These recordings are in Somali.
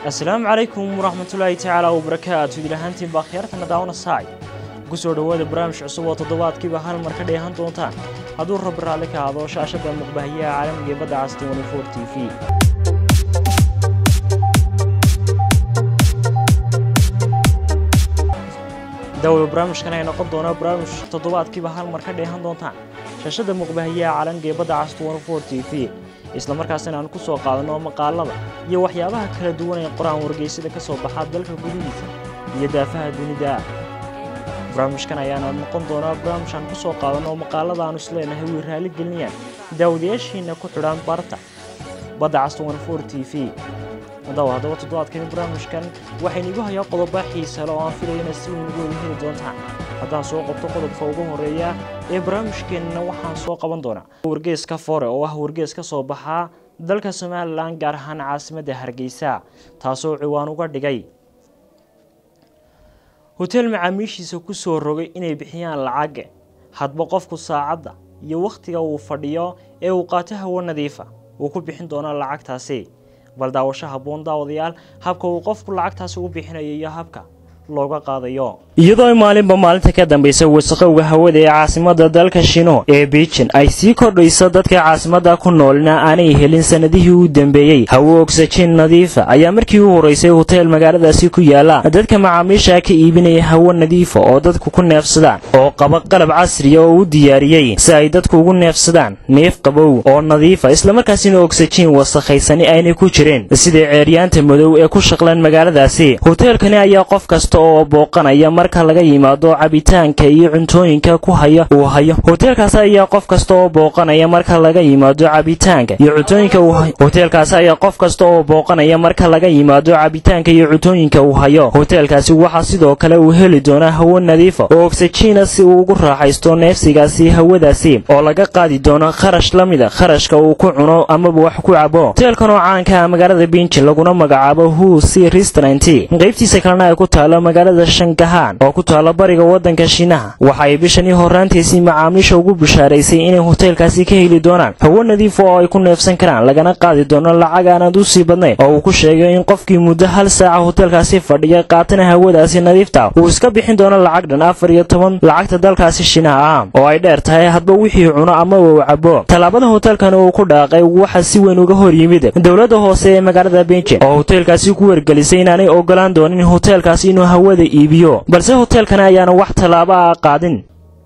asalaamu calaykum waraxmatullaahi tacaala wabarakaatu idil ahaantiin baa khiyaartana daawana saay ugu soo dhowaada barnaamij cusub oo toddobaadkiiba hal mar ka dheehan doontaan hadduu rabbi raalli ka hado shaashadda muqbahiyaha caalamiga ee badda cas t v dawada barnaamijkan ay noqon doona barnaamij toddobaadkiiba hal mar ka dheehan doontaan shaashadda muqbahiyaha caalamiga ee badda cas t v isla markaasina aan ku soo qaadano maqaalada iyo waxyaabaha kala duwan ee qoraan wargeysada ka soo baxaa dalka gudihiisa iyo daafaha dunida barnaamijkan ayaana noqon doonaa barnaamij aan ku soo qaadano maqaalada aanu isleenahay way raali gelinayaan daawadayaashiina ku xidhaan barta badda cas t v daw haddaba toddobaadkani barnaamijkan waxaynigu hayaa qodoba xiisale oo aan filayana si weyn ugu wada heli doontaan haddaan soo qabto qodobka ugu horeeya ee barnaamijkeenna waxaan soo qaban doonaa wargeeska fore oo ah wargees ka soo baxaa dalka somalilan gaar ahaan caasimadda hargeysa taasoo ciwaan uga dhigay hoteel macaamiishiisa ku soo rogay inay bixiyaan lacag hadba qofku saacadda iyo wakhtiga uu fadhiyo ee uu qaato hawo nadiifa uu ku bixin doono lacagtaasi bal daawasho habboon daawadayaal habka uu qofku lacagtaasi u bixinayo iyo habka looga qaadayo iyadoo maalinba maalinta ka dambaysa wasaqowga hawada ee caasimada dalka shino ee beijin ay sii kordhayso dadka caasimada ku noolna aanay helin sanadihii u dambeeyey hawo ogsajiin nadiifa ayaa markii u horeysay hoteel magaaladaasi ku yaala dadka macaamiisha ka iibinaya hawo nadiifa oo dadku ku neefsadaan oo qaba qalab casriya oo u diyaariyey si ay dadku ugu neefsadaan neef qabow oo nadiifa islamarkaasina ogsajiin wasakhaysani aynay ku jireen sida ceeryaanta madow ee ku shaqlan magaaladaasi hoteelkani ayaa qof kasta oo booqanaya marka laga yimaado cabitaanka iyo cuntooyinka ku haya uu hayo hoteelkaasi ayaa qof kasta oo booqanaya marka laga yimaado cabitaanka iyo cuntooyinka uu hayo hoteelkaasi ayaa qof kasta oo booqanaya marka laga yimaado cabitaanka iyo cuntooyinka uu hayo hoteelkaasi waxaa sidoo kale uu heli doonaa hawo nadiifa oo ogsajiina si uu ugu raaxaysto neefsigaasi hawadaasi oo laga qaadi doono kharash la mida kharashka uu ku cuno amaba wax ku cabo hoteelkan oo caanka ah magaalada binjin laguna magacaabo hu c restaurant qaybtiisa kalena ay ku taalo magaalada shangahaan oo ku taalo bariga waddanka shiinaha waxa ay bishanii horaantiisii macaamiisha ugu bishaaraysay inay hoteelkaasi ka heli doonaan hawo nadiif oo ay ku neefsan karaan lagana qaadi doono lacag aanad u sii badnayn oo uu ku sheegay in qofkii muddo hal saaca hoteelkaasi fadhiya qaatana hawadaasi nadiifta uu iska bixin doono lacag dhan afar iyo toban lacagta dalkaasi shiinaha ah oo ay dheer tahay hadba wixii cuno amaba uu cabo tallaabada hoteelkan uu ku dhaaqay waxa si weyn uga hor yimid dowladda hoose ee magaalada benjin oo hoteelkaasi ku wargelisay inaanay ogolaan doonin hoteelkaasi inuu hawada iibiyo balse hoteelkani ayaana wax tallaabo ah qaadin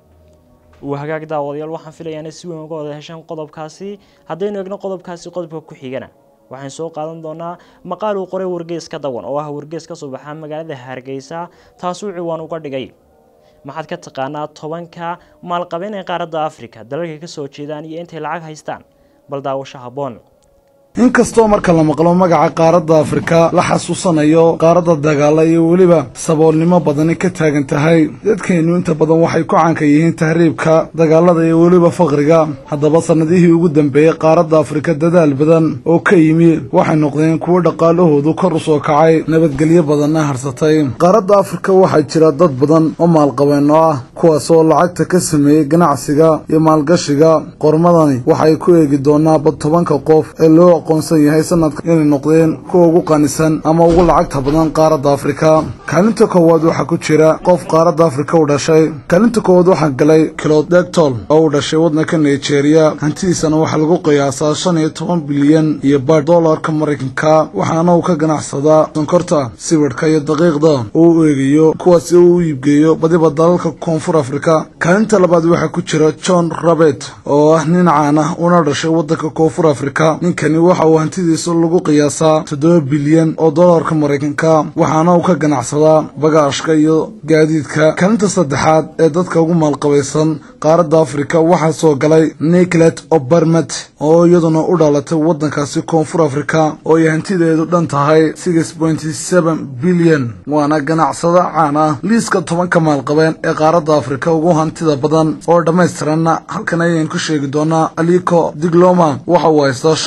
waa hagaag daawadayaal waxaan filayaana si weyn uga wada heshaan qodobkaasi haddaynu egno qodobkaasi qodobka ku xigana waxaan soo qaadan doonaa maqaal uu qoray wargees ka dawan oo ah wargees ka soo baxaa magaalada hargeysa taasuu ciwaan uga dhigay maxaad ka taqaanaa tobanka maalqabeen ee qaaradda afrika dalalka ka soo jeedaan iyo intay lacag haystaan bal daawasho habboon inkastoo marka la maqlo magaca qaaradda afrika la xasuusanayo qaaradda dagaala iyo weliba saboolnimo badani ka taagan tahay dadkeennu inta badan waxay ku caanka yihiin tahriibka dagaalada iyo weliba faqriga haddaba sannadihii ugu dambeeyey qaaradda afrika dadaal badan oo ka yimi waxay noqdeen kuwo dhaqaalahoodu kor u soo kacay nabadgelyo badanna harsatay qaaradda afrika waxaa jira dad badan oo maalqabeenno ah kuwaasoo lacagta ka sameeyey ganacsiga iyo maalgashiga qormadani waxay ku eegi doonaaba tobanka qof ee loo aqoonsan yahay sanadka inay noqdeen kuwa ugu qanisan ama ugu lacagta badan qaaradda afrika kaalinta koowaad waxaa ku jira qof qaaradda afrika u dhashay kaalinta koowaad waxaa galay kilod degtol oo u dhashay waddanka nigeria hantidiisana waxaa lagu qiyaasaa shan iyo toban bilyan iyo bar dollarka maraykanka waxaana uu ka ganacsadaa sonkorta sibidhka iyo daqiiqda oo u eegayo kuwaasi uu u iibgeeyo badiba dalalka koonfur afrika kaalinta labaad waxaa ku jira john rabet oo ah nin caan ah una dhashay waddanka koonfur afrika ninkani waxa uu hantidiisa lagu qiyaasaa toddoba bilyan oo dollarka maraykanka waxaana uu ka ganacsadaa bagaashka iyo gaadiidka kaalinta saddexaad ee dadka ugu maalqabaysan qaaradda afrika waxaa soo galay niklet obermet oo iyaduna u dhalatay waddankaasi koonfur afrika oo ay hantideedu dhan tahay six pointy seven bilyan waana ganacsado caan ah liiska tobanka maalqabeen ee qaaradda afrika ugu hantida badan oo dhammaystiranna halkan ayaynu ka sheegi doonaa aliko digloma waxa uu haystaa shan iyo toban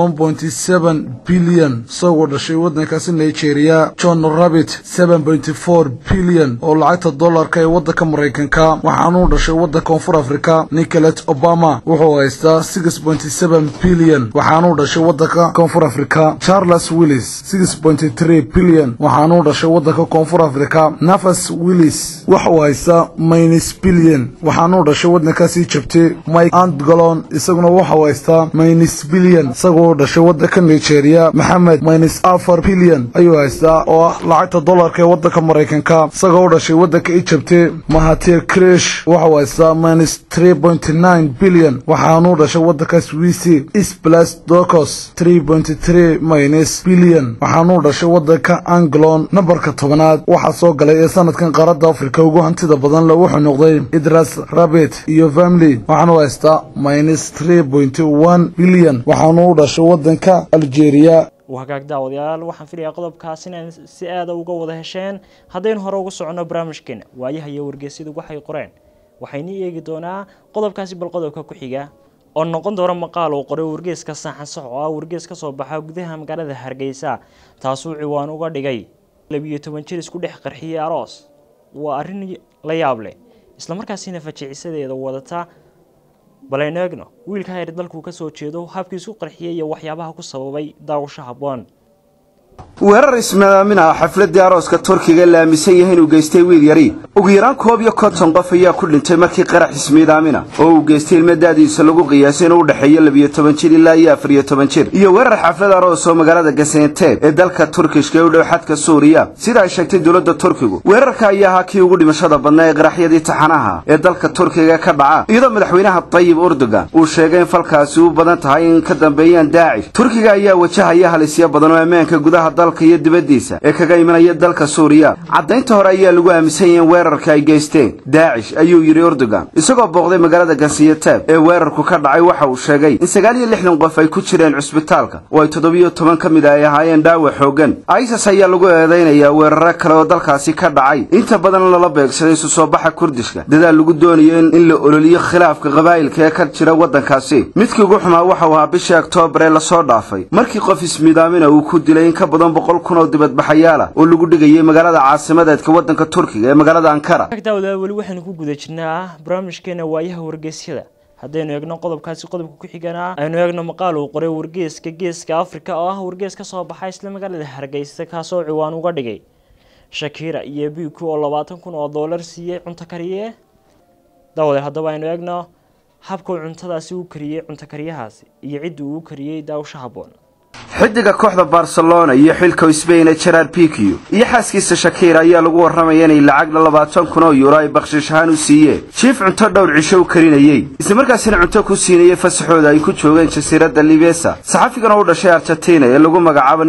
one pointy seven bilyan isagoo dhashay waddankaasi nigeria john rabbit seven pointy four bilyan oo lacagta dollarka ee waddanka maraykanka waxaanuu dhashay waddanka koonfur afrika nicolet obama wuxuu haystaa six pointy seven bilyan waxaanuu dhashay waddanka koonfur afrika charles willis six pointy three bilyan waxaanuu dhashay waddanka koonfur afrika nafas willis waxuu haystaa minus bilyan waxaanuu dhashay waddankaasii jabtay mike antgalon isaguna waxau haystaa minus bilyan isagoo dhashay waddanka nigeria maxamed minus afar bilyan ayuu haystaa oo ah lacagta dollarka ee waddanka maraykanka isagoo u dhashay waddanka ijabte mahatir krish waxau haystaa minus three pointy nine bilyan waxaanuu dhashay waddanka swisi isblas docos three pointy three minus bilyan waxaanuu dhashay waddanka anglon nambarka tobanaad waxaa soo galay ee sanadkan qaaradda afrika ugu hantida badan le wuxuu noqday idras rabit iyo family waxaanuu haystaa minus three pointy one bilyan waxaanuu u dhashay waddanka algeria wagaag daawadayaal waxaan filayaa qodobkaas inaan si aada uga wada hesheen haddaynu hore ugu soconno barnaamijkeena waayaha iyo wargeysyadu waxay qoreen waxaynu eegi doonaa qodobkaasi bal qodobka ku xiga oo noqon doona maqaal uu qoray wargeeska saaxan sax oo ah wargees ka soo baxa gudaha magaalada hargeysa taasuu ciwaan uga dhigay labiyo toban jir isku dhex qarxiyey aroos waa arrin la yaab leh islamarkaasina fajicisadeeda wadata balaynu eegno wiilka hayr dalkuu ka soo jeedo habkii isku qarxiyey iyo waxyaabaha ku sababay daawasho habboon weerar ismadaamin ah xafladii arooska turkiga la aaminsan yahay inuu geystay wiil yari ugu yaraan koob iyo konton qof ayaa ku dhintay markii qarax ismiidaamina oo uu geystay ilmo daadiisa lagu qiyaasay inuu u dhexeeyo labiyo toban jir ilaa iyo afariyo toban jir iyo weerar xaflad aroos oo magaalada gasenteeb ee dalka turkishka ee u dhow xadka suuriya sida ay sheegtay dowladda turkigu weerarka ayaa ahaa kii ugu dhimashada badnaa ee qaraxyadii taxanaha ee dalka turkiga ka dhaca iyadoo madaxweynaha tayib urdugan uu sheegay in falkaasi u badan tahay in ka dambeeyaan daacish turkiga ayaa wajahaya halisyo badan oo ammaanka gudaha dalka iyo dibaddiisa ee kaga imanaya dalka suuriya caddaynta hore ayaa lagu aaminsan yahay in weerarka ay geysteen daacish ayuu yidhi urdugan isagoo booqday magaalada gansiyataab ee weerarku ka dhacay waxa uu sheegay in sagaal iyo lixdan qof ay ku jireen cusbitaalka oo ay toddobiyo toban ka mid a ay ahaayeen dhaawac xoogan isas ayaa lagu eedaynayaa weeraro kale oo dalkaasi ka dhacay inta badan lala beegsaday isu soo baxa kurdishka dadaal lagu doonayo in la ololiyo khilaafka qabaa'ilka ee ka jira waddankaasi midkii ugu xumaa waxau ahaa bishii oktoobar ee lasoo dhaafay markii qof ismiidaamina uu ku dilay in ka badan boqol kun oo dibadbaxayaala oo lagu dhigayay magaalada caasimadeedka waddanka turkiga ee magaalada ankara daawadayaal weli waxaynu ku guda jirnaa barnaamijkeena waayaha wargeysyada haddaynu eegno qodobkaasi qodobka ku xigana aynu eegno maqaal uu qoray wargeeska geeska afrika oo ah wargees ka soo baxa isla magaalada hargeysa kaasoo ciwaan uga dhigay shakira iyo biku oo labaatan kun oo doolar siiyey cunto kariye daawade haddaba aynu eegno habkuu cuntadaasi u kariyey cunto kariyahaasi iyo cidda uu u kariyey daawasho habboon xidiga kooxda barcelona iyo xilka sbain ee gerard pikiyo iyo xaaskiisa shakira ayaa lagu warramaya inay lacagna labaatan kun oo yuuro ay bakshish ahaan u siiyeen jiif cunto dhowr cisho u karinayey islamarkaasina cunto ku siinayay fasaxooda ay ku joogeen jasiiradda libesa saxafigan oo u dhashay argentina ee lagu magacaabo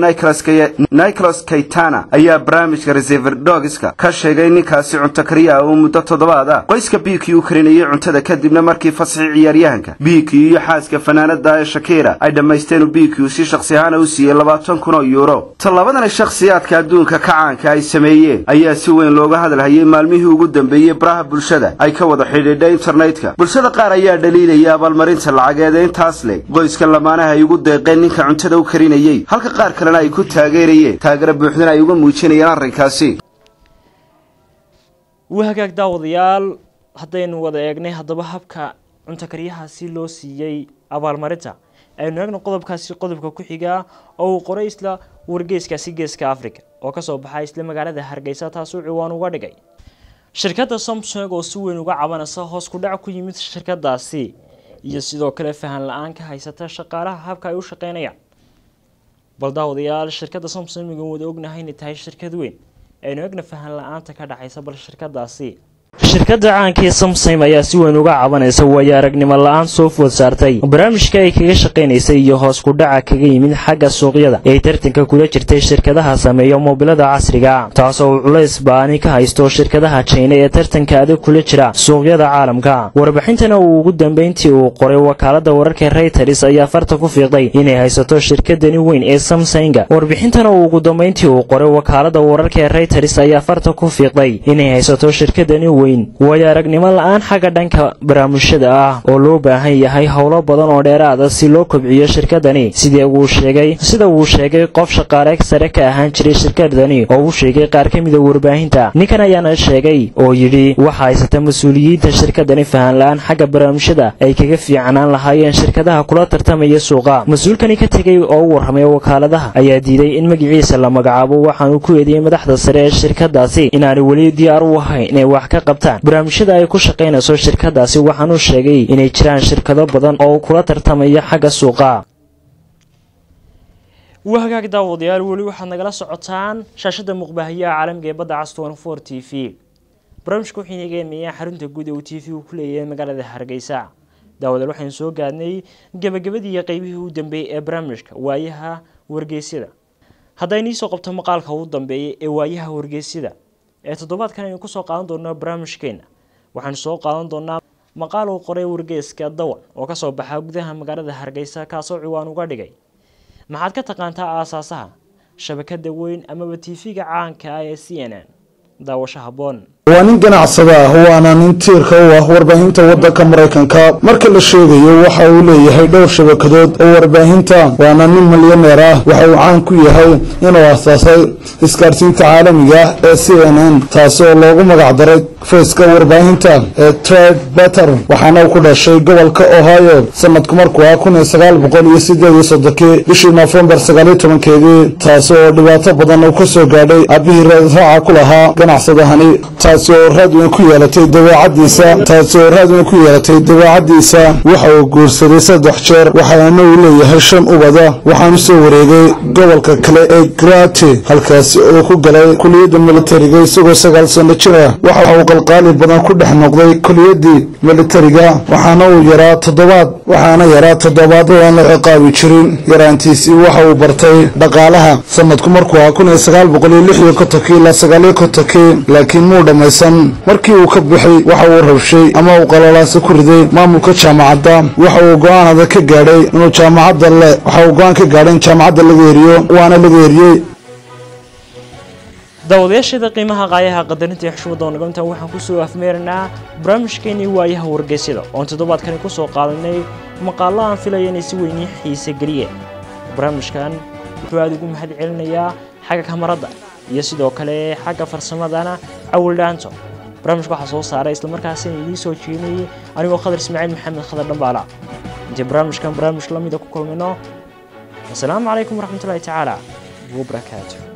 nicolas kaytana ayaa barnaamijka resever dogska ka sheegay ninkaasi cunto kariya oo muddo toddobaad ah qoyska bikiyo u karinayay cuntada kadibna markii fasaxii ciyaaryahanka bikiyo iyo xaaska fanaanada ee shakira ay dhammaysteen bikiyo si shaqsi ahaan u siiyey labaatan kun oo yuuro tallabadan shakhsiyaadka adduunka ka caanka ay sameeyeen ayaa si weyn looga hadalhayay maalmihii ugu dambeeyey baraha bulshada ay ka wada xidhiidha internetka bulshada qaar ayaa dhaliilaya abaalmarinta lacageed ee intaas leh qoyska lamaanaha ay ugu deeqeen ninka cuntada u karinayey halka qaar kalena ay ku taageerayeen taageero buuxdana ay uga muujinayeen arrinkaasi wahagaag daawadayaal haddaynu wada eegnay haddaba habka cunto karyahaasi loo siiyey abaalmarinta aynu eegno qodobkaasi qodobka ku xigaa oo uu qoray isla wargeeskaasi geeska africa oo kasoo baxa isla magaalada hargeysa taasuu ciwaan uga dhigay shirkadda samsung oo si weyn uga cabanaysa hoos ku dhac ku yimid shirkadaasi iyo sidoo kale fahan la-aan ka haysata shaqaalaha habka ay u shaqeynayaan bal daawadayaal shirkadda samsung migan wada ognahay inay tahay shirkad weyn aynu eegna fahan la-aanta ka dhexaysa bal shirkadaasi shirkadda caankii samsung ayaa si weyn uga cabanaysa waayo aragnimo la-aan soo food saartay barnaamijka ay kaga shaqaynaysay iyo hoos ku dhaca kaga yimid xagga suuqyada ee tartanka kula jirtay shirkadaha sameeya moobilada casriga taasoo uu culays baani ka haysto shirkadaha jina ee tartanka adag kula jira suuqyada caalamka warbixintana uu ugu dambeyntii uu qoray wakaalada wararka reyters ayaa farta ku fiiqday inay haysato shirkadani weyn ee samsunga warbixintana uu ugu dambeyntii uu qoray wakaalada wararka reyters ayaa farta ku fiiqday inay haysato shirkadani weyn yihiin waayo aragnimo la-aan xagga dhanka barnaamijyada ah oo loo baahan yahay howlo badan oo dheeraada si loo kobciyo shirkadani sidii uu sheegay sida uu sheegay qof shaqaale sare ka ahaan jiray shirkadani oo uu sheegay qaar ka mida warbaahinta ninkan ayaana sheegay oo yidhi waxa haysata mas-uuliyiinta shirkadani fahan la-aan xagga barnaamijyada ay kaga fiicnaan lahaayeen shirkadaha kula tartamaya suuqa mas-uulkani ka tegay oo u warramay wakaaladaha ayaa diiday in magaciisa la magacaabo waxaanu ku eedeeyey madaxda sare ee shirkadaasi inaanay weli diyaar u ahayn inay wax ka qabtaan barnaamijyada ay ku shaqaynayso shirkadaasi waxaanuu sheegay inay jiraan shirkado badan oo kula tartamaya xagga suuqa waa hagaag daawadayaal weli waxaad nagala socotaan shaashada muqbaahiyaha caalamiga ee badda cas for t v barnaamijka wuxuu inaga emeeyaa xarunta guud ee uu t v uu ku leeyahay magaalada hargeysa daawadayaal waxaynu soo gaadnay gebagabadii iyo qeybihii u dambeeyey ee barnaamijka waayaha wargeysyada hadday niisoo qabto maqaalka ugu dambeeya ee waayaha wargeysyada ee toddobaadkan aynu kusoo qaadan doonaa barnaamijkeena waxaanu soo qaadan doonaa maqaal uu qoray wargeyska dawan oo kasoo baxa gudaha magaalada hargeysa kaasoo ciwaan uga dhigay maxaad ka taqaantaa aasaasaha shabakada weyn amaba tv-ga caanka ah ee c n n daawasho haboon waa nin ganacsada ah waana nin tiirka u ah warbaahinta waddanka maraykanka marka la sheegayo waxa uu leeyahay dhowr shabakadood oo warbaahinta waana nin milyaneer ah waxa uu caan ku yahay inuu asaasay isgaadhsiinta caalamiga ah ee c n n taasi oo loogu magac daray fayska warbaahinta ee trade batter waxaana uu ku dhashay gobolka ohio sanadku markuu ah kun iyo sagaal boqol iyo sideed iyo soddonkii bishii noofembar sagaaliyo tobankeedii taasi oo dhibaato badan uu ka soo gaadhay aabihii raaca ku lahaa ganacsadahani taasi oo raad weyn ku yeelatay dabeecadiisa taasi oo raad weyn ku yeelatay dabeecadiisa waxa uu guursaday saddex jeer waxaana uu leeyahay shan ubada waxaanu soo wareegay gobolka kale ee grate halkaasi oo ku galay kuliyadda militariga isagoo sagaal sano jir ah waxa uu qalqaali badan ku dhex noqday kuliyadii militariga waxaana uu yaraa toddobaad waxaana yaraa toddobaad oo aan la ciqaabi jirin yaraantiisii waxa uu bartay dhaqaalaha sanadku markuu ah kun iyo sagaal boqol iyo lix iyo kontonkii ilaa sagaaliyo kontonkii laakiin muu dhammaysan markii uu ka bixay waxa uu rabshay ama uu qalalaasa ku riday maamulka jaamacadda waxa uu go-aanada ka gaadhay inuu jaamacadda le waxa uu go-aan ka gaadhay in jaamacadda laga eriyo waana laga eriyey daawadayaasheeda qiimaha qaayaha qadarinta iyo xushmadda oo nagamtan waxaan kusoo afmeerinaa barnaamijkeenii waayaha wargeysyada oon toddobaadkani kusoo qaadanay maqaallo aan filaya inay si weynii xiise geliyeen barnaamijkan wuxuu aada ugu mahad celinayaa xagga kamarada iyo sidoo kale xagga farsamadana cawil dhaanto barnaamijka waxaa soo saaray islamarkaasina idiin soo jeedinayay anigoo khadar ismaaciil maxamed khadar dhambaala intii barnaamijkan barnaamij la mida ku kulmino asalaamu calaykum waraxmatullahi tacaala wabarakaatu